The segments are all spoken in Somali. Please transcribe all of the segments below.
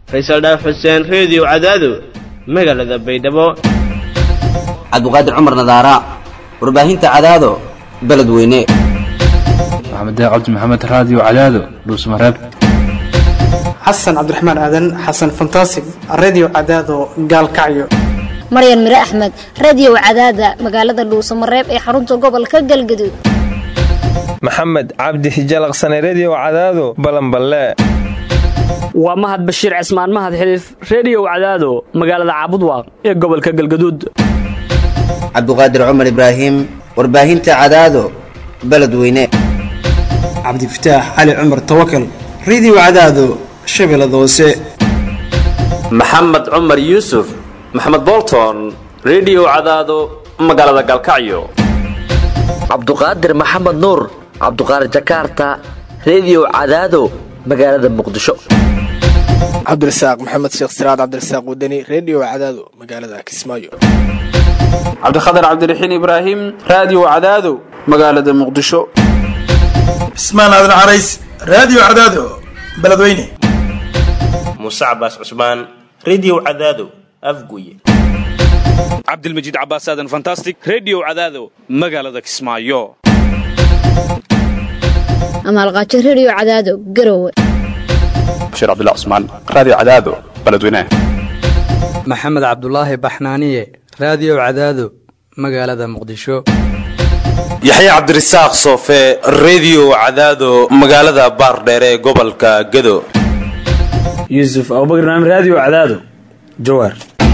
faysal dhaaf xuseen reediyo cadaado magaalada baydhabo cabdiqaadir cumar nadaara warbaahinta cadaado beledweyne maxamed cabdi maxamed raadiyo cadaado dhuusmareeb xasan cabdiraxmaan aadan xasan fantasig redio cadaado gaalkacyo maryan mire axmed radio cadaada magaalada dhuusamareeb ee xarunta gobolka galgaduud maxamed cabdi hijalaqsane redio cadaado balanballe waa mahad bashiir cismaan mahad xiliif reediyow cadaado magaalada caabudwaaq ee gobolka galgaduud cabdiqaadir cumar ibraahim warbaahinta cadaado beledweyne cabdifataax cali cumar tawakal redio cadaado shabeellada hoose maxamed cumar yuusuf maxamed bolton redio cadaado magaalada galkacyo cabduqaadir maxamed nuur cabduqaadir jakaarta redio cadaado magaalada muqdisho cabdirasaaq maxamed sheekh siraad cabdirasaaq wadani redio cadaado magaalada kismaayo cabdikhatar cabdiraxiin ibraahim raadiyo cadaado magaalada muqdisho cismaan aadan carays raadiyo cadaado beledweyne muuse cabaas cusmaan redio cadaado afguye cabdilmajiid cabaas aadan fantastic redio cadaado magaalada kismaayo amaalqaajo redio cadaado garowe bashiir cabdilla cusmaan raadiyo cadaado beledweyne maxamed cabdulaahi baxnaaniye raadiyo cadaado magaalada muqdisho yaxya cabdirasaaq soofe redio cadaado magaalada baardheere ee gobolka gado yuusuf abubakr naam raadiyo cadaado jawaar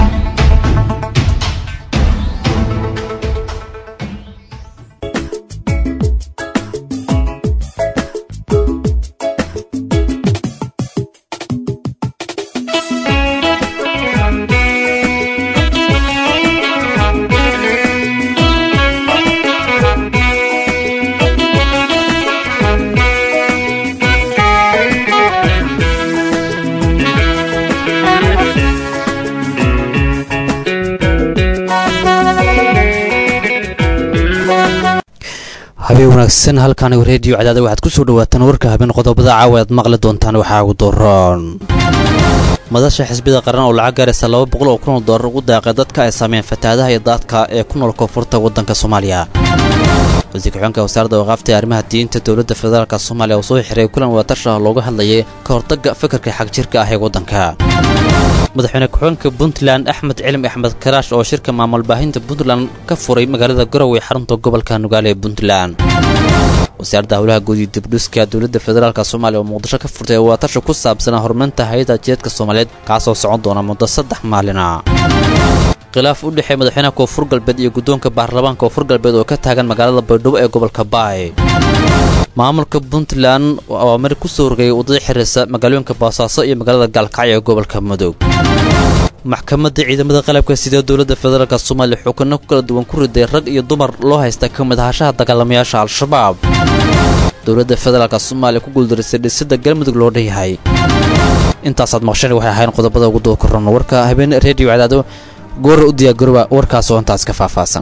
habeen wanaagsan halkaanigu reediyo cadaada waxaad ku soo dhawaataan warka habeen qodobada caawa aad maqli doontaan waxaa ugu dooroon madasha xisbida qaran oo lacag gaaraysa laba boqol oo kun oo doolar ugu daaqay dadka ay saameen fatahaadaha iyo daadka ee ku nool koonfurta waddanka soomaaliya wasiir ku-xigeenka wasaaradda waqaafta ee arrimaha diinta dowladda federaalka soomaaliya oo soo xiray kulan wadatasha ah looga hadlayay ka hortagga fikirka xagjirka ah ee waddanka madaxweyne ku-xigeenka puntland axmed cilim axmed karaash oo shirka maamul baahinta puntland ka furay magaalada garowe xarunta gobolka nugaale ee puntland wasaaradda howlaha guud iyo dibdhuska dowladda federaalk soomaaliya oo muqdisho ka furtay wadatasha ku saabsanaa horumarinta hay-adda jiedka soomaaliyeed kaasoo socon doona muddo saddex maalina khilaaf u dhexeey madaxweynaha koonfur galbeed iyo guddoonka baarlamaanka koonfur galbeed oo ka taagan magaalada baydhabo ee gobolka baay maamulka puntland waa mari ku soo rogayay waddada xiriirsa magaalooyinka boosaaso iyo magaalada gaalkacyo ee gobolka mudug maxkamadda ciidamada qalabka sida dowladda federaalk soomaaliya xukunno ku kala duwan ku riday rag iyo dumar loo haysta ka mid ahashaha dagaalamayaasha al-shabaab dowladda federaalk soomaaliya ku guuldarisay dhisidda galmudug loo dhanyahay intaasaad maqshan waxay ahayn qodobada ugu doo korran warka habeen reediyo cadaado goora u diyaargarooba warkaas oo intaas ka faahfaahsan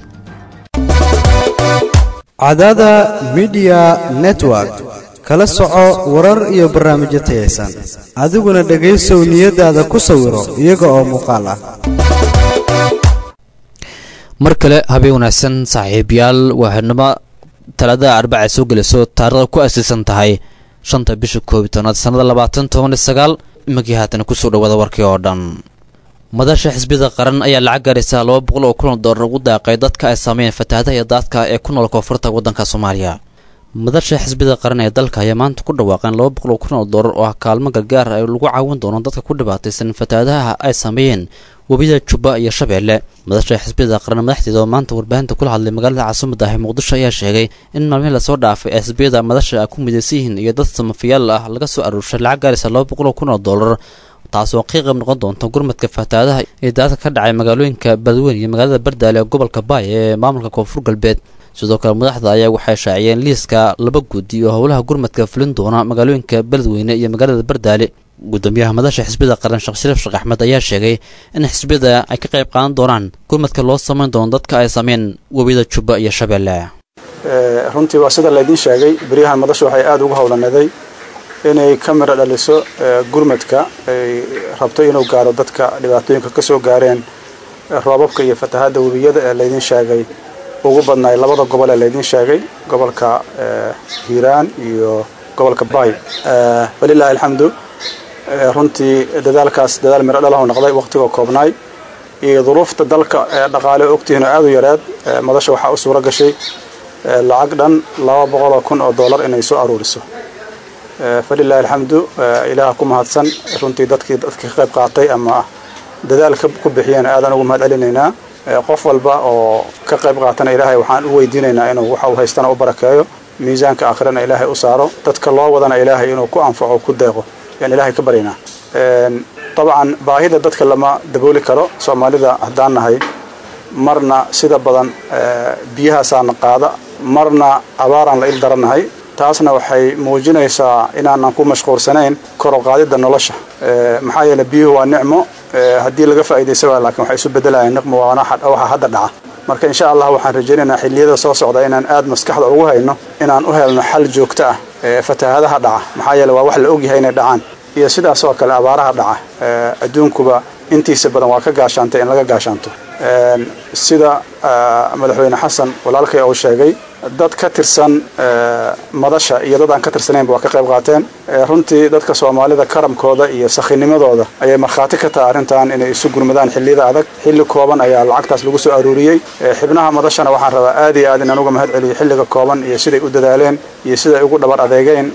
cadaada midiya network kala soco warar iyo barnaamijyo tayaysan adiguna dhegaysow niyadaada ku sawiro iyaga oo muuqaal ah mar kale habeen wanaagsan saaxiibayaal waa xidhnimo talaadada arbaca soo gelayso taarikhda ku asiisan tahay shanta bisha koob iyo tobnaad sannada labaatan toban iyo sagaal imikii haatana kusoo dhawaada warkii oo dhan madasha xisbiyada qaran ayaa lacag gaaraysa laba boqol oo kun oo doolar ugu daaqay dadka ay saameeyeen fatahaadaha iyo daadka ee ku nool koonfurta waddanka soomaaliya madasha xisbiyada qaran ee dalka ayaa maanta ku dhawaaqeen laba boqol oo kun oo doolar oo ah kaalmo gargaar ay lagu caawin doono dadka ku dhibaataysan fatahaadaha ay saameeyeen webiyada jubba iyo shabeelle madasha xisbiyada qaran madaxdeeda oo maanta warbaahinta kula hadlay magaalada caasimada ah ee muqdisho ayaa sheegay in maalmihii lasoo dhaafay ee xisbiyada madasha ay ku midaysan yihiin iyo dad samafiyaal ah laga soo aruurshay lacag gaaraysa laba boqol oo kun oo doolar taasoo qiiqab noqon doonta gurmadka fatahaadaha ee daadka ka dhacay magaalooyinka badweyn iyo magaalada bardaale ee gobolka baay ee maamulka koonfur galbeed sidoo kale madaxda ayaa waxay shaaciyeen liiska laba guddi oo howlaha gurmadka fulin doona magaalooyinka beledweyne iyo magaalada bardaale gudoomiyaha madasha xisbiyada qaran sheekh shariif sheekh axmed ayaa sheegay in xisbiyada ay ka qayb qaadan doonaan gurmadka loo samayn doono dadka ay sameyn webiyada jubba iyo shabeelle runtii waa sida laydiin sheegay beryahan madasha waxay aada ugu howlanaday inay ka miro dhaliso gurmadka ay rabto inuu gaaro dadka dhibaatooyinka ka soo gaareen roobabka iyo fatahadda webiyada ee laydin sheegay ugu badnaay labada gobol ee laydin sheegay gobolka hiiraan iyo gobolka bay walilaahi alxamdu runtii dadaalkaas dadaal miro dhalahu noqday waqtigoo koobnaay iyo duruufta dalka ee dhaqaale ogtihiin oo aad u yareed madasha waxaa u suuro gashay lacag dhan laba boqoloo kun oo dollar inay soo aruuriso falilaahi alxamdu ilaaha ku mahadsan runtii dadkii dadkii ka qayb qaatay ama dadaalka ku bixiyeen aadan ugu mahad celinaynaa qof walba oo ka qayb qaatana ilaahay waxaan u weydiinaynaa inuu waxa uu haystana u barakeeyo miisaanka aakhirana ilaahay u saaro dadka loo wadana ilaahay inuu ku anfaco ku deeqo yaan ilaahay ka baryaynaa dabcan baahida dadka lama dabooli karo soomaalida haddaan nahay marna sida badan biyahaasaana qaada marna abaaraan la il darannahay taasna waxay muujinaysaa inaanan ku mashquulsanayn kor u qaadidda nolosha maxaa yeele biyuhu waa nicmo haddii laga faa'iidaysa waa laakiin waxay isu beddelayaan niqmo waana waxa hadda dhaca marka insha allah waxaan rajaynaynaa xilliyada soo socda inaan aad maskaxda ugu hayno inaan u helno xal joogto ah fatahaadaha dhaca maxaa yeele waa wax la ogyahay inay dhacaan iyo sidaas oo kale abaaraha dhaca adduunkuba intiisa badan waa ka gaashaantay in laga gaashaanto sida madaxweyne xasan walaalkay uu sheegay dad ka tirsan madasha iyo dad aan ka tirsanaynba waa ka qayb qaateen runtii dadka soomaalida karamkooda iyo sakhinimadooda ayay markhaati ka tahay arrintan inay isu gurmadaan xilliyada adag xilli kooban ayaa lacagtaas lagu soo aruuriyey xibnaha madashana waxaan rabaa aad iyo aad inaan uga mahad celiyo xilliga kooban iyo siday u dadaaleen iyo siday ugu dhabar adeegeen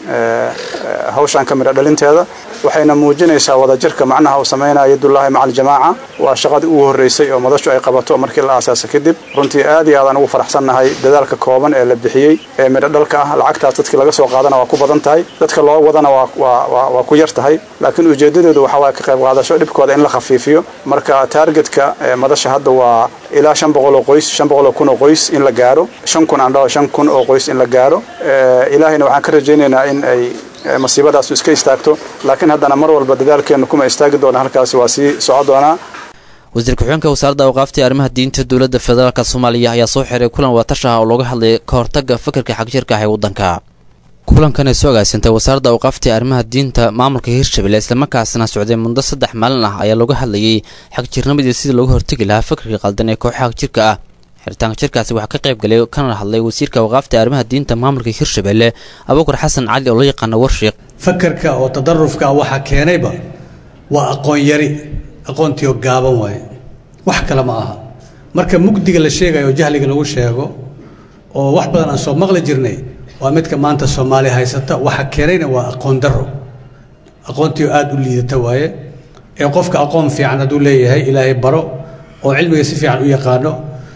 hawshan ka midho dhalinteeda waxayna muujinaysaa wadajirka macnaha uu samaynayo yadullaahi maca aljamaaca waa shaqadii ugu horreysay oo madashu ay qabato markii la aasaasa kadib runtii aad iyo aadaan ugu faraxsannahay dadaalka kooban ee la bixiyey ee midho dhalka ah lacagtaas dadkii laga soo qaadana waa ku badan tahay dadka loo wadana waa ku yar tahay laakiin ujeedadeedu waxa waaya ka qayb qaadasho dhibkooda in la khafiifiyo marka taargetka madasha hadda waa ilaa shan boqol oo qoys shan boqol oo kun oo qoys in la gaaro shan kun aan dhaho shan kun oo qoys in la gaaro ilaahayna waxaan ka rajaynaynaa in ay masiibadaasu iska istaagto laakiin haddana mar walba dadaalkeennu kuma istaagi doona halkaasi waa sii soco doonaa wasiir ku-xigeenka wasaaradda awqaafta ee arrimaha diinta dowladda federaalk soomaaliya ayaa soo xiray kulan watash ah oo looga hadlayay ka hortagga fikirka xagjirka ah ee waddanka kulankan ay soo agaasintay wasaaradda awqaafta ee arrimaha diinta maamulka hirshabelle islamarkaasna socday muddo saddex maalin ah ayaa looga hadlayay xagjirnimadii sidii looga hortegi lahaa fikirka qaldan ee kooxa xagjirka ah xiritaanka jirkaasi waxaa ka qayb galay kana hadlay wasiirka awqaafta ee arrimaha diinta maamulka hirshabelle abuukar xasan cali oo loo yaqaano warshiiq fakarka oo tadarufka waxaa keenayba waa aqoon yari aqoontiioo gaaban waaye wax kale ma aha marka mugdiga la sheegayo oo jahliga lagu sheego oo wax badan aan soo maqli jirnay waa midka maanta soomaaliya haysata waxa keenayna waa aqoon darro aqoontiioo aada u liidata waaye ee qofka aqoon fiican hadduu leeyahay ilaahay baro oo cilmiga si fiican u yaqaano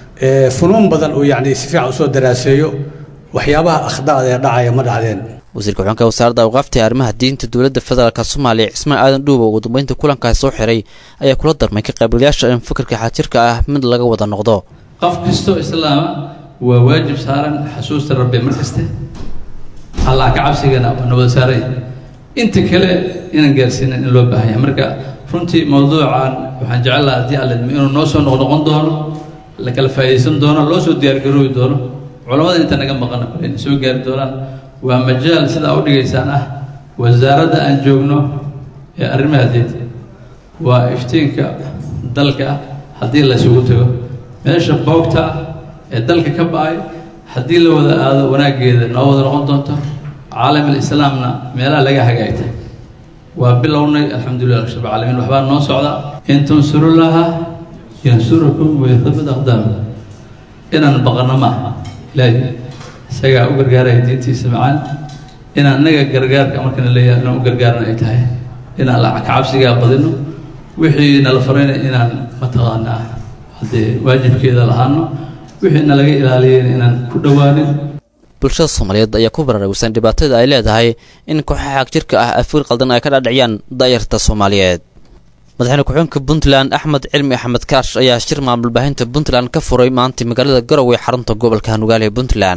funuun badan uu yacni si fiican usoo daraaseeyo waxyaabaha akhda'da ee dhacaya ma dhacdeen wasiirka xubeenka wasaaradda awqaafta ee arrimaha diinta dowladda federaalk soomaaliya cismaan aadan dhuuba ugu dambeynta kulankaasi soo xiray ayaa kula darmay ka qaybgalayaasha in fikirka xaajirka ah mid laga wada noqdo qof kastoo islaama waa waajib saaran xasuusta rabbi mar kaste allah ka cabsigana na wada saaray inta kale inaan gaarsiinan in loo baahan yahay marka runtii mawduucan waxaan jecel lahaa haddii alla idmo inuu noo soo noqnoqon doono la kala faa'iidaysan doono loo soo diyaargaroobi doono culammada inta naga maqana kule inay soo gaari doonaan waa majaal sidaa u dhigaysaan ah wasaaradda aan joogno ee arrimaha diinta waa iftiinka dalka haddii la isugu tago meesha boogta ah ee dalka ka ba'ay haddii la wada aado wanaaggeeda noo wada noqon doonto caalamul islaamna meelaha laga hagaagtay waa bilownay alxamdulilah rabbil caalamiin waxbaa noo socda in tansurullaha yansurukum wayathabbit aqdaamakum inaan baqano maaha ilaahi isagaa u gargaaraya diintiisa macaan inaan innaga gargaarka markana leeyahay inaan u gargaarna ay tahay inaan la kacabsigaa badino wixii nala farayna inaan mataqaanaa haddee waajibkeeda lahaano wixii nalaga ilaaliyeen inaan ku dhowaanin bulshada soomaaliyeed ayaa ku baraarugsan dhibaatada ay leedahay in kooxaha xagjirka ah afiir qaldan ay ka dhadhiciyaan da'yarta soomaaliyeed madaxweyne ku-xigeenka puntland axmed cilmi axmed kaash ayaa shir maamulbaahinta puntland ka furay maanta magaalada garowe xarunta gobolka nugaale ee puntland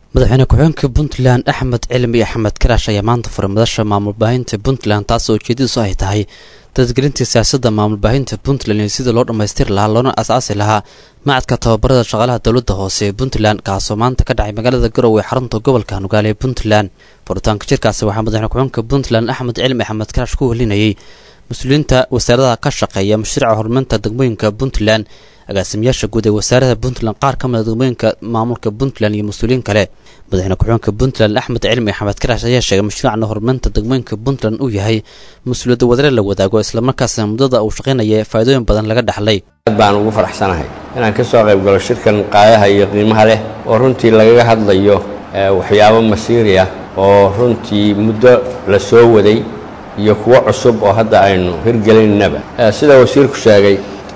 madaxweyne ku-xigeenka puntland axmed cilmi axmed karaash ayaa maanta furay madasha maamul baahinta puntland taasoo ujeedadiisu ay tahay dadgelintii siyaasadda maamul baahinta puntland iyo sidii loo dhammaystiri lahaa loona asaasi lahaa macadka tababarada shaqaalaha dowladda hoose ee puntland kaasoo maanta ka dhacay magaalada garowe xarunta gobolka nugaale ee puntland furitaanka jirkaasi waxaa madaxweyne ku-xigeenka puntland axmed cilmi axmed karaash ku welinayay mas-uuliyiinta wasaaradaha ka shaqeeya mashruuca horumarinta degmooyinka puntland agaasimayaasha guud ee wasaarada puntland qaar ka mid a degmooyinka maamulka puntland iyo mas-uuliyiin kale madaxweyne ku-xigeenka puntland axmed cilmi axmed karaash ayaa sheegay mashruucan horumarinta degmooyinka puntland uu yahay mas-uuliyadda wadare la wadaago islamarkaasna muddada uu shaqaynaya faa'iidooyin badan laga dhaxlay aad baan ugu faraxsanahay inaan ka soo qayb galo shirkan qaayaha iyo qiimaha leh oo runtii lagaga hadlayo waxyaabo masiiri ah oo runtii muddo la soo waday iyo kuwo cusub oo hadda aynu hirgelinnaba sida wasiirku sheegay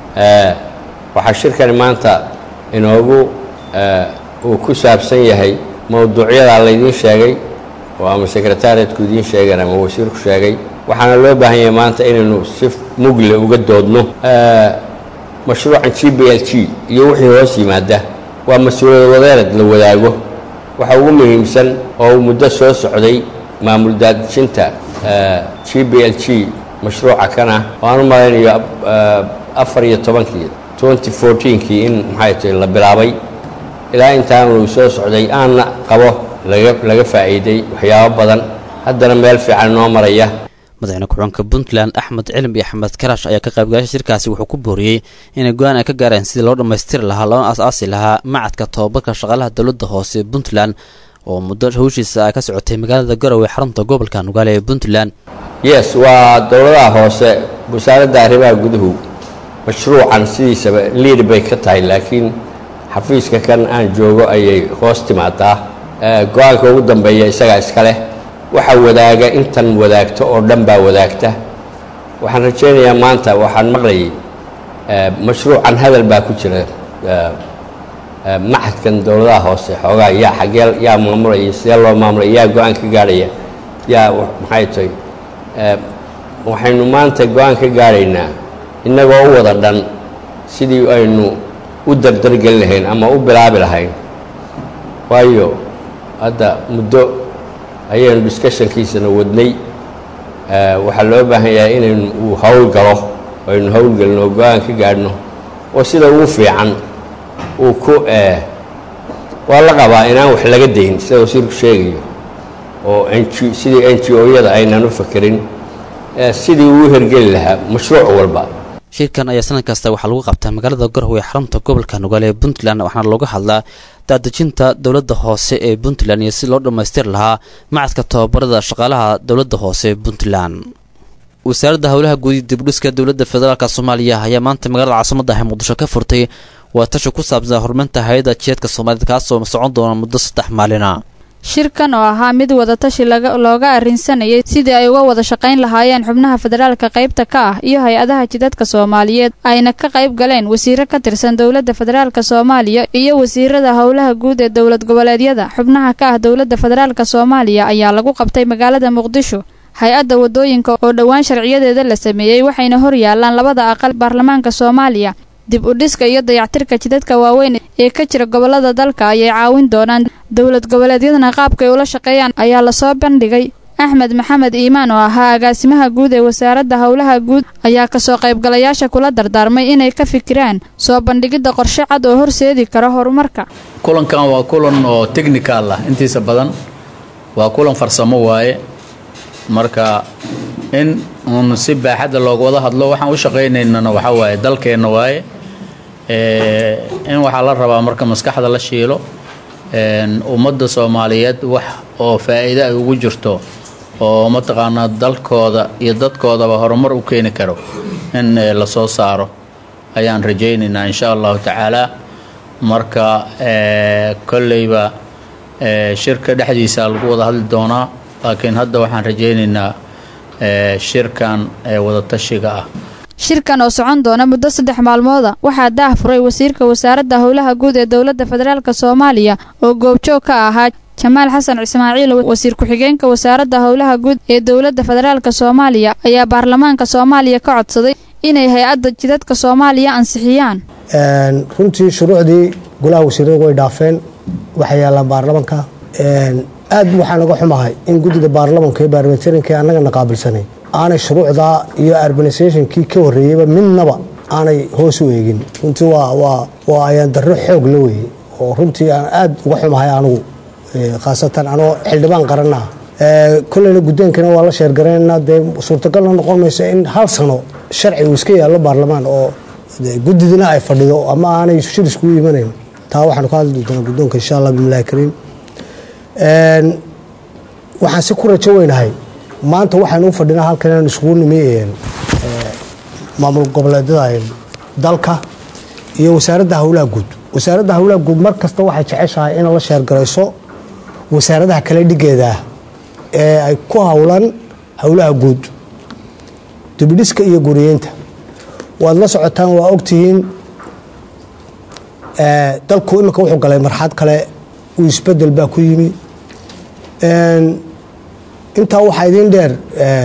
waxaa shirkani maanta inoogu uu ku saabsan yahay mowduucyadaa laydiin sheegay oo ama sekretariatku idiin sheegeen ama wasiirku sheegay waxaana loo baahan yahay maanta inaynu si mugle uga doodno mashruucan g b l g iyo wixii hoos yimaada waa mas-uuliyad wadeerad la wadaago waxa ugu muhiimsan oo uu muddo soo socday maamul daadijinta g b l g mashruuca kana oo aan u malaynayo afar iyo tobankii twenty fourteenkii in maxay tahay la bilaabay ilaa intaanu soo socday aanna qabo laga laga faa'iiday waxyaabo badan haddana meel fiican noo maraya madaxweyne ku-xigeenka puntland axmed cilmi axmed karaash ayaa ka qaybgalasha shirkaasi wuxuu ku booriyey inay go-aan ay ka gaareen sidii loo dhammaystiri lahaa loona as-aasi lahaa macadka tobabarka shaqaalaha dowladda hoose ee puntland oo muddo hawshiisa ay ka socotay magaalada garowe xarunta gobolka nugaale ee puntland yes waa dowladaha hoose wasaaradda arrimaha guduhu mashruucan sidiisaba liid bay ka tahay laakiin xafiiska kan aan joogo ayay hoos timaadaa go-aanka ugu dambeeya isagaa iska leh waxa wadaaga intan wadaagto oo dhan baa wadaagta waxaan rajaynayaa maanta waxaan maqlayay mashruucan hadal baa ku jira maxadkan dowladaha hoose xoogaa yaa xagee yaa maamulaya sidee loo maamulaya yaa go-aan ka gaadhaya yaa maxay tahay waxaynu maanta go-aan ka gaadhaynaa innagoo u wada dhan sidii aynu u dardargeli lahayn ama u bilaabi lahayn waayo hadda muddo ayaynu discussionkiisana wadnay waxaa loo baahan yahay inaynu uu hawl galo aynu howlgelino oo go-aan ka gaadhno oo sida ugu fiican uu ku waa la qabaa inaan wax laga dayn sida wasiirku sheegayo oo n g sidii n g o-yada aynan u fakerin sidii uu hergeli lahaa mashruuc walba shirkan ayaa sanad kasta waxaa lagu qabtaa magaalada garowe ee xarunta gobolka nugaale ee puntland waxaana looga hadlaa daadejinta dowladda hoose ee puntland iyo si loo dhammaystiri lahaa macadka tababarada shaqaalaha dowladda hoose ee puntland wasaaradda howlaha guud dibdhiska dowladda federaalk soomaaliya ayaa maanta magaalada caasimada ah muqdisho ka furtay waa tashi ku saabsan horumarinta hay-adda jiheedka soomaaliyed kaasoo socon doona muddo saddex maalina shirkan oo ahaa mid wadatashi looga arrinsanayay sidii ay uga wada shaqayn lahaayeen xubnaha federaalka qaybta ka ah iyo hay-adaha jidadka soomaaliyeed ayna ka qayb galeen wasiiro ka tirsan dowladda federaalka soomaaliya iyo wasiirada howlaha guud ee dowlad goboleedyada xubnaha ka ah dowladda federaalka soomaaliya ayaa lagu qabtay magaalada muqdisho hay-adda wadooyinka oo dhowaan sharciyadeeda la sameeyey waxayna hor yaalaan labada aqal baarlamaanka soomaaliya dib u dhiska iyo dayactirka jidadka waaweyn ee ka jira gobolada dalka ayay caawin doonaan dowlad goboleedyadana qaabkay ula shaqeeyaan ayaa lasoo bandhigay axmed maxamed iimaan oo ahaa agaasimaha guud ee wasaaradda howlaha guud ayaa kasoo qaybgalayaasha kula dardaarmay inay ka fikiraan soo bandhigidda qorshe cad oo horseedi kara horumarka kulankan waa kulan oo technical ah intiisa badan waa kulan farsamo waaye marka in uun si baaxadda looga wada hadlo waxaan u shaqaynaynana waxaa waaye dalkeenna waaye in waxaa la rabaa marka maskaxda la shiilo ummadda soomaaliyeed wax oo faa'iido ay ugu jirto oo mataqaanaa dalkooda iyo dadkoodaba horumar u keeni karo in la soo saaro ayaan rajaynaynaa insha allahu tacaala marka kolleyba shirka dhexdiisa lagu wada hadli doonaa laakiin hadda waxaan rajaynaynaa shirkan wadatashiga ah shirkan oo socon doona muddo saddex maalmooda waxaa daah furay wasiirka wasaaradda howlaha guud ee dowladda federaalk soomaaliya oo goobjoog ka ahaa jamaal xasan ismaaciil wasiir ku-xigeenka wasaaradda howlaha guud ee dowladda federaalk soomaaliya ayaa baarlamaanka soomaaliya ka codsaday inay hay-adda jidadka soomaaliya ansixiyaan runtii shuruucdii golaha wasiirada way dhaafeen waxay yaallaan baarlamanka aad waxaan uga xumahay in guddida baarlamanka iyo baarlamentarinka annagana qaabilsanay aanay shuruucdaa iyo urbanisationkii ka horreeyeyba midnaba aanay hoos u eegin runtii waa ayaan darro xoog la weeye oo runtii aan aad uga xumahay anigu khaasatan anoo xildhibaan qaranna ah kolleyna guddoonkana waa la sheergaraynaa dee suurtagalna noqon mayso in hal sano sharci uu iska yaallo baarlamaan oo guddidina ay fadhido ama aanay shir iskugu imanayn taa waxaanu ka hadli doonaa guddoonka insha allah bismillahi kariim waxaan si ku rajo weynahay maanta waxaynu u fadhinaa halkan inaan isugu nimi maamul goboleedyada dalka iyo wasaaradda howlaha guud wasaaradda howlaha guud mar kasta waxay jeceshahay inay la sheergarayso wasaaradaha kale dhigeedaah ee ay ku howlan howlaha guud dibidhiska iyo guriyeynta waad la socotaan waa ogtihiin dalku iminka wuxuu galay marxad kale uu isbedel baa ku yimi intaa waxaa idiin dheer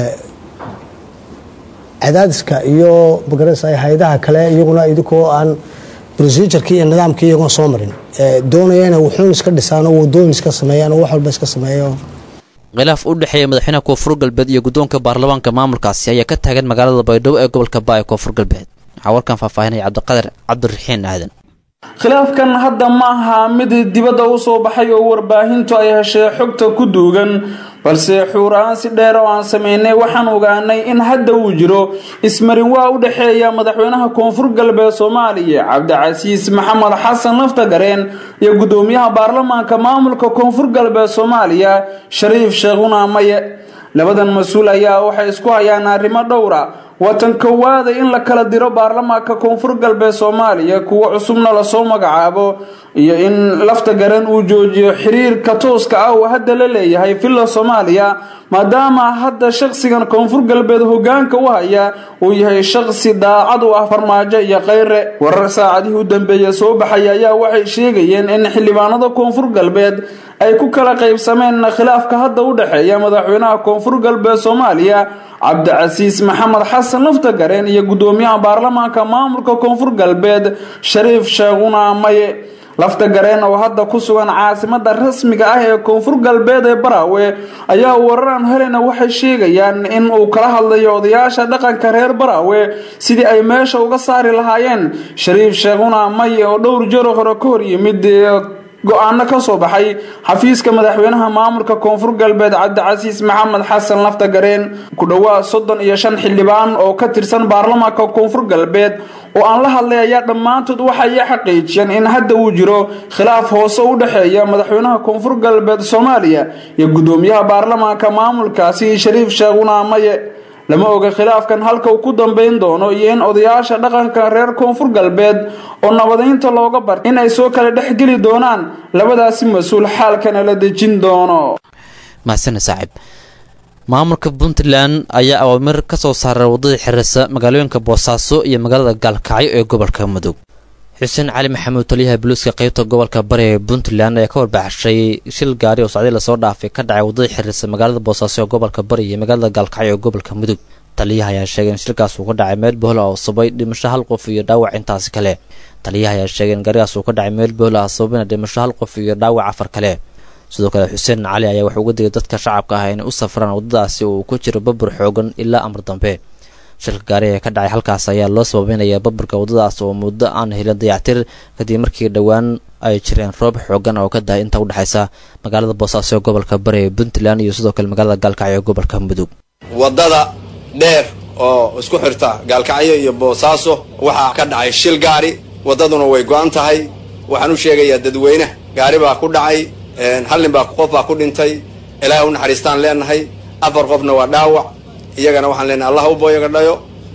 cadaadiska iyo magarasa hay-adaha kale iyaguna idinkoo aan procedureki iyo nidaamkii iyagoon soo marin doonaya inay wuxuun iska dhisaan oo wadooyin iska sameeyaan oo wax walba iska sameeyo khilaaf u dhexeeya madaxweynaha koonfur galbeed iyo guddoonka baarlamaanka maamulkaasi ayaa ka taagan magaalada baydhabo ee gobolka baa ee koonfur galbeed waxaa warkan faahfaahinaya cabdiqadir cabdiraxiin aadan khilaafkan hadda ma aha mid dibadda u soo baxay oo warbaahintu ay heshay xogta ku duugan balse xuur-aan si dheer oo aan sameynay waxaan ogaanay in hadda uu jiro ismarin waa u dhexeeya madaxweynaha koonfur galbeed soomaaliya cabdicasiis maxamed xasan laftagareen iyo guddoomiyaha baarlamaanka maamulka koonfur galbeed soomaaliya shariif sheekhuna maye labadan mas-uul ayaa waxay isku hayaan arrimo dhowra watan kowaada in la kala diro baarlamaanka koonfur galbeed soomaaliya kuwo cusubna lasoo magacaabo iyo in lafta garan uu joojiyo xiriirka tooska ah uu hadda la leeyahay villa soomaaliya maadaama hadda shaqsigan koonfur galbeed hogaanka u haya uu yahay shaqsi daacad u ah farmaajo iyo kheyre warar saacadihii u dambeeya soo baxay ayaa waxay sheegayeen in xildhibaanada koonfur galbeed ay ku kala qaybsameen khilaafka hadda u dhexeeya madaxweynaha koonfur galbeed soomaaliya cabdicasiis maxamed xasan laftagareen iyo guddoomiyaha baarlamaanka maamulka koonfur galbeed shariif sheekhuna maye lafta gareen oo hadda ku sugan caasimada rasmiga ah ee koonfur galbeed ee baraawe ayaa wararaan helena waxay sheegayaan in uu kala hadlayo odayaasha dhaqanka reer baraawe sidii ay meesha uga saari lahaayeen shariif sheekhuna maye oo dhowr jaro hore ka hor yimid go-aano ka soo baxay xafiiska madaxweynaha maamulka koonfur galbeed cabdicasiis maxamed xasan laftagareen ku dhowaad soddon iyo shan xildhibaan oo ka tirsan baarlamaanka koonfur galbeed oo aan la hadlay ayaa dhammaantood waxay xaqiijiyeen in hadda uu jiro khilaaf hoose u dhexeeya madaxweynaha koonfur galbeed soomaaliya iyo guddoomiyaha baarlamaanka maamulkaasi shariif sheekhuna maye lama oga khilaafkan halka uu ku dambayn doono iyo in odayaasha dhaqanka reer koonfur galbeed oo nabadeynta looga bartay in ay soo kala dhexgeli doonaan labadaasi mas-uul xaalkana la dejin doono mahasane saaxiib maamulka puntland ayaa awaamir ka soo saaray waddada xirisa magaalooyinka boosaaso iyo magaalada gaalkacyo ee gobolka mudug xuseen cali maxamuud taliyaha buluuska qaybta gobolka bari ee puntland ayaa ka warbaxshay shil gaari oo socday lasoo dhaafay ka dhacay waddada xiriirsa magaalada boosaaso ee gobolka bari iyo magaalada gaalkacyo ee gobolka mudug taliyaha ayaa sheegay in shilkaas uu ka dhacay meel bohla oo sabay dhimasho hal qof iyo dhaawac intaasi kale taliyaha ayaa sheegay in gaarigaas uu ka dhacay meel bohla ah sababina dhimasho hal qof iyo dhaawac afar kale sidoo kale xuseen cali ayaa wuxuu uga digay dadka shacabka ah inay u safraan waddadaasi oo uu ku jiro babur xoogan ilaa amar dambe shilka gaari ee ka dhacay halkaas ayaa loo sababeynaya baburka waddadaas oo muddo aan helin dayactir kadib markii dhowaan ay jireen roob xoogan oo ka dahay inta udhexaysa magaalada boosaaso ee gobolka bari ee puntland iyo sidoo kale magaalada gaalkacyo ee gobolka mudug waddada dheer oo isku xirta gaalkacyo iyo boosaaso waxaa ka dhacay shil gaari waddaduna way go-an tahay waxaan u sheegayaa dadweyne gaari baa ku dhacay hal nin baa qof baa ku dhintay ilaahay u naxariistaan leenahay afar qofna waa dhaawac iyagana waxaan leenahay allah u booyaga dhayo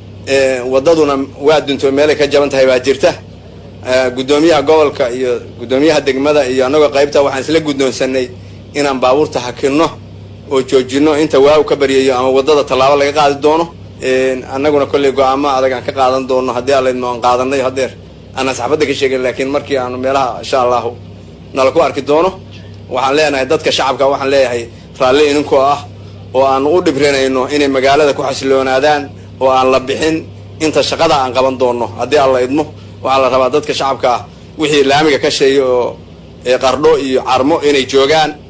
waddaduna waa dunto meelay ka jaban tahay baa jirta guddoomiyaha gobolka iyo guddoomiyaha degmada iyo annagoo qaybta waxaan isla guddoonsanay inaan baabuurta hakinno oo joojinno inta waaw ka baryayo ama waddada tallaabo laga qaadi doono annaguna kolley go-aamo adag aan ka qaadan doono haddii allaydmo aan qaadanay hadeer aanaan saxbadda ka sheegin laakiin markii aanu meelaha insha allahu nala ku arki doono waxaan leenahay dadka shacabka waxaan leeyahay raalli idinkoo ah oo aan u dhibrinayno inay magaalada ku xasiloonaadaan oo aan la bixin inta shaqada aan qaban doono haddii alla idmo waxaa la rabaa dadka shacabka ah wixii laamiga ka sheeya oo qardho iyo carmo inay joogaan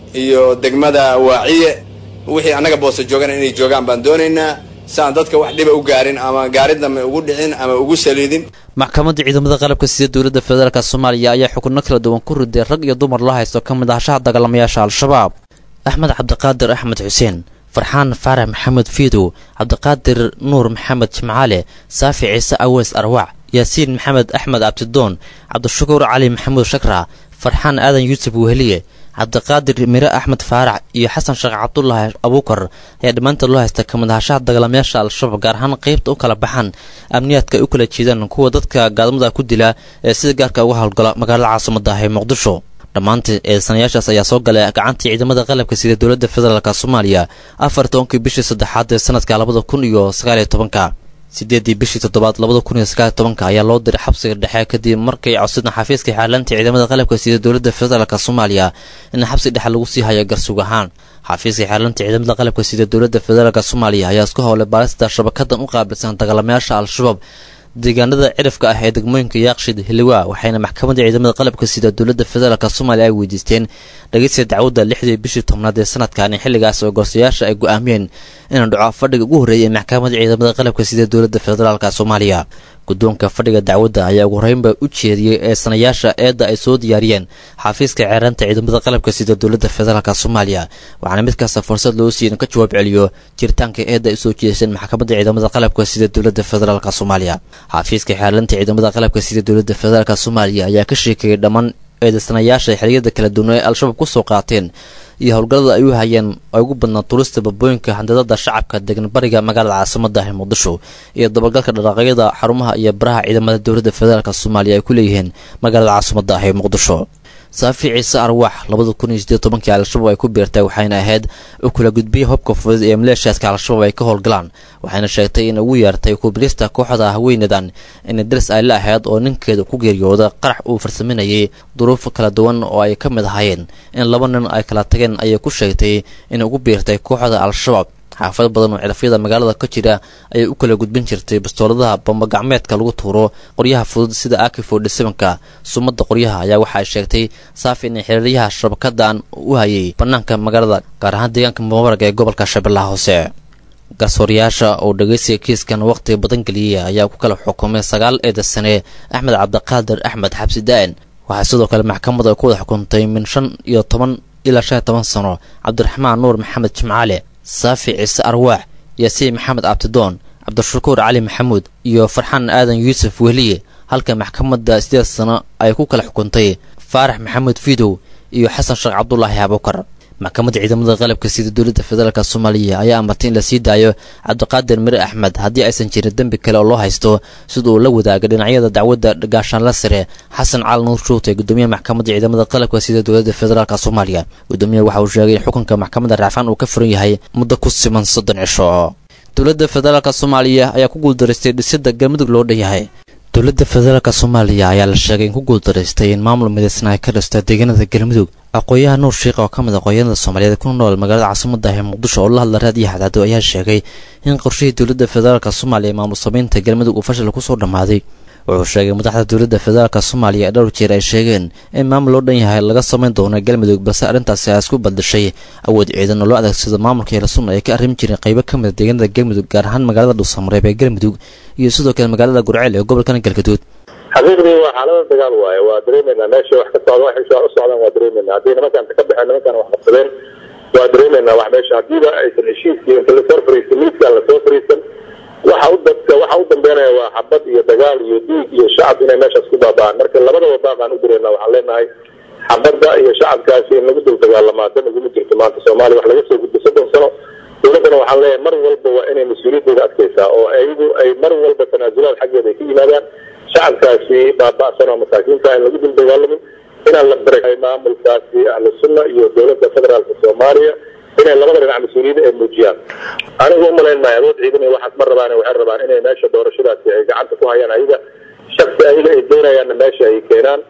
iyo degmada waaciye wixii annaga boosa joogana inay joogaan baan doonaynaa si aan dadka wax dhiba u gaarin ama gaarid dambe ugu dhicin ama ugu saliidin maxkamadda ciidamada qalabka sida dowladda federaalk soomaaliya ayaa xukunno kala duwan ku riday rag iyo dumar loo haysto ka mid ahashaha dagaalamayaasha al-shabaab axmed cabdiqaadir axmed xuseen farxaan faarax maxamed fiidow cabdiqaadir nuur maxamed jimcaale saafi ciise aweys arwac yaasiin maxamed axmed abtidoon cabdishakuur cali maxamuud shakra farxaan aadan yuusuf weheliye cabdiqaadir mire axmed faarax iyo xasan sheekh cabdulaahi abuukar ayaa dhammaantood loo haysta kamid ahashaha dagaalamayaasha al-shabaab gaar ahaan qeybta u kala baxan amniyaadka ay u kala jeedaan kuwa dadka gaadmada ku dila ee sida gaarka uga howlgala magaalada caasimada ah ee muqdisho dhammaantii eedsanayaashaas ayaa soo galay gacantii ciidamada qalabka sida dowladda federaalk soomaaliya afar tobankii bishii saddexaad ee sanadka labada kun iyo sagaaliyo tobanka sideedii bishii toddobaad labada kun iyo sagaaliyo tobanka ayaa loo diray xabsiga dhexe kadib markay codsadeen xafiiska xaalaanta ciidamada qalabka sida dowladda federaalk soomaaliya in xabsi dhexe lagu sii hayo garsug ahaan xafiiska xaalaanta ciidamada qalabka sida dowladda federaalk soomaaliya ayaa isku howlay baarista shabakadan u qaabilsan dagaalamayaasha al-shabaab deegaanada cirifka ah ee degmooyinka yaaqshid hiliwa waxayna maxkamadda ciidamada qalabka sida dowladda federaalk soomaaliya ay weydiisteen dhegeysta dacwadda lixdii bishii tobnaad ee sanadkan xilligaas oo gorsayaasha ay go-aamiyeen inuu dhaco fadhiga ugu horreeyay ee maxkamadda ciidamada qalabka sida dowladda federaalk soomaaliya guddoonka fadhiga dacwadda ayaa ugu horeynba u jeediyey eesanayaasha eedda ay soo diyaariyeen xafiiska ceeraanta ciidamada qalabka sida dowladda federaalk soomaaliya waxaana mid kasta fursad loo siiya in ka jawaab celiyo jiritaanka eedda ay usoo jeediseen maxkamadda ciidamada qalabka sida dowladda federaalk soomaaliya xafiiska xeerlanta ciidamada qalabka sida dowladda federaalk soomaaliya ayaa ka sheekeeyey dhammaan eedaysanayaasha xiliyada kala duwan ee al-shabaab ku soo qaateen iyo howlgallada ay u hayeen ay ugu badnaa turista babooyinka handadada shacabka degan bariga magaalada caasimada ah ee muqdisho iyo dabagalka dhaqaaqyada xarumaha iyo baraha ciidamada dowladda federaalk soomaaliya ay ku leeyihiin magaalada caasimada ah ee muqdisho saafi ciise arwaax labada kun iyo sideed tobankii al-shabaab ay ku biirtay waxayna ahayd u kala gudbiyey hobka fudud ee maleeshiyaadka al-shabaab ay ka howlgalaan waxayna sheegtay in ugu yeertay kubilista kooxda haweenadan in daris ay la ahayd oo ninkeeda ku geeriyooda qarax uu farsaminayay duruuf kala duwan oo ay ka mid ahaayeen in laba nin ay kala tageen ayay ku sheegtay in ugu biirtay kooxda al-shabaab xaafado badan oo cirafyada magaalada ka jira ayay u kala gudbin jirtay bastooladaha bambagacmeedka lagu tuuro qoryaha fudud sida aki fordysevenka sumadda qoryaha ayaa waxa ay sheegtay saafi in xiriiryaha shabakadan u hayay bannaanka magaalada gaar ahaan deegaanka mubaarag ee gobolka shabeellaha hoose garsoorayaasha oo dhegeysiga kiiskan wakhtiga badan geliyey ayaa ku kala xukumay sagaal eeda sane axmed cabdiqaadir axmed xabsi daa'in waxaa sidoo kale maxkamadu ay ku wada xukuntay min shan iyo toban ilaa shan iyo toban sano cabdiraxmaan nuur maxamed jimcaale saafi ciise arwaax yaasiin maxamed abtidoon cabdishakuur cali maxamuud iyo farxaan aadan yuusuf wehliye halka maxkamadda sideed sano ay ku kala xukuntay faarax maxamuud fiidow iyo xasan sheekh cabdulaahi abukar maxkamadda ciidamada qalabka sida dowladda federaalk soomaaliya ayaa amartay in la sii daayo cabdiqaadir mire axmed haddii aysan jirin dembi kale oo loo haysto sida uu la wadaaga dhinacyada dacwadda gaashaanla sare xasan cali nuur shuute gudoomiyaha maxkamadda ciidamada qalabka sida dowladda federaalk soomaaliya gudoomiyaha waxa uu sheegay in xukunka maxkamadda raacfaan uu ka furan yahay muddo ku siman soddon cisho dowladda federaalk soomaaliya ayaa ku guuldaraystay dhisidda galmudug loo dhan yahay dowladda federaalk soomaaliya ayaa la sheegay in ku guuldaraystay in maamul midaysan ay ka dhista deegaanada galmudug aqooyaha nuur sheikh oo ka mid aqoonyanada soomaaliyeed ku nool magaalada caasimada ah ee muqdisho oo la hadla raadiyo xadaado ayaa sheegay in qorshihii dowladda federaalk soomaaliya ee maamul samaynta galmudug uu fashil kusoo dhammaaday wuxuu sheegay madaxda dowladda federaalk soomaaliya ee dhowr jeer ay sheegeen in maamul loo dhan yahay laga samayn doono galmudug balse arrintaasi ay isku badashay awood ciidan oo loo adeegsado maamulka hilasun ay ka arrimi jireen qaybo ka mid a deegaanada galmudug gaar ahaan magaalada dhuusamareeb ee galmudug iyo sidoo kale magaalada gurceel ee gobolkan galgaduud xaqiiqdii waa xaalada dagaal waaye waa dareemeynaa meesha wax ka socda waxay u socdaan waa dareemeynaa haddii nimankan ka baxeen nimankan wax qabsadeen waa dareemeynaa wax meesha haddiiba aysan heshiiskii inta lasoo fariisan miiskaan lasoo fariisan waxa u dadka waxa u dambeynaya waa xabad iyo dagaal iyo diig iyo shacab inay meeshaas ku baaba'aan marka labadaba baaqaan u dareennaa waxaan leenahay xabadda iyo shacabkaasi in lagu dul dagaalamaa dan iguma jirto maanta soomaaliya wax laga soo gudbo soddon sano dowladdana waxaan leeyahay mar walba waa inay mas-uuliyaddeeda adkaysaa oo ayagu ay mar walba tanaasulaad xaggeeda ay ka yimaadaan shacabkaasi baaba'san oo masaakiinta in lagu dul dagaalamin inaan la baray maamulkaasi ahlu sunna iyo dowladda federaalka soomaaliya inay labada dhinac mas-uuliyadda ay muujiyaan anigu umalayn maayo awood ciidan iyo waxaas ma rabaan waxay rabaan inay meesha doorashadaasi ay gacanta ku hayaan ayaga shaksi ayaga ay doonayaanna meesha ay keenaan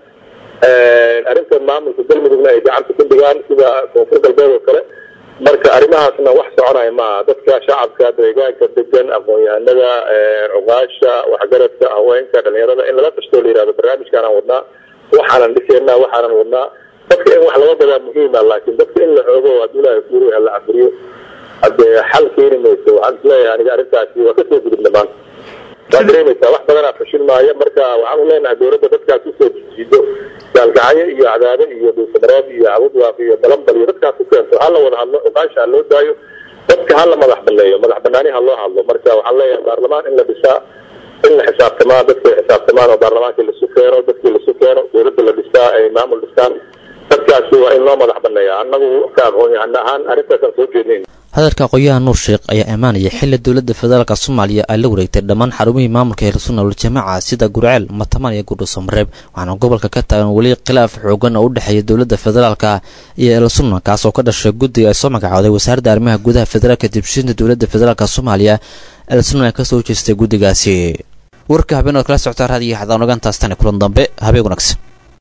arrinta maamulka galmudugna ay gacanta ku dhigaan sida koonfur galbeed oo kale marka arrimahaasna wax soconaya maaha dadka shacabka deegaanka degan aqoon-yahanada cuqaasha waxgaradka haweenka dhalinyarada in lala tashtoo la yihahdo barnaamijkaanaan wadnaa waxaanan dhiseynaa waxaanan wadnaa dadka in wax laga gadaa muhiima laakiin dadka in la xoogo hadduu ilaahay kuuri ha la cafuriyo haddee xal keeni mayso waxaan isleeyahay aniga arrintaasi waa kasoo gudubna maanta waa dareemaysaa wax badanaa fashil maaya marka waxaan u leenahay dowladda dadkaas usoo jiido gaalgacyo iyo cadaado iyo dhuusamareeb iyo cabudwaaq iyo balambal iyo dadkaas u keento ha la wada hadlo oqaasha ha loo daayo dadka ha la madax baneeyo madax banaani ha loo hadlo marka waxaan leeyahay baarlamaan in la dhisaa in la xisaabtamaa dadka xisaabtamaan oo baarlamaankii lasu keeno dadkii lasu keeno dowladda la dhistaa ay maamul dhistaan dadkaasi waa in loo madax baneeya annagu ka aqoon yahana ahaan arrintaasaan soo jeednayn hadalka aqoon-yahan nuur sheekh ayaa ammaanaya xili dowladda federaalk soomaaliya ay la wareegtay dhammaan xarumihii maamulka heersunna waljamaaca sida gurceel matamaan iyo gurdhuusamareeb waxaana gobolka ka taagan weli khilaaf xoogan oo u dhexeeya dowladda federaalka iyo elsunna kaas oo ka dhashay guddiga ay soo magacooday wasaaradda arrimaha gudaha federaalka dibshinta dowladda federaalk soomaaliya elsunna ay kasoo jeestay guddigaasi warka habeen ood kala socotaa raadiyo xadaan ogaantaas tani kulan dambe habeen wanaagsan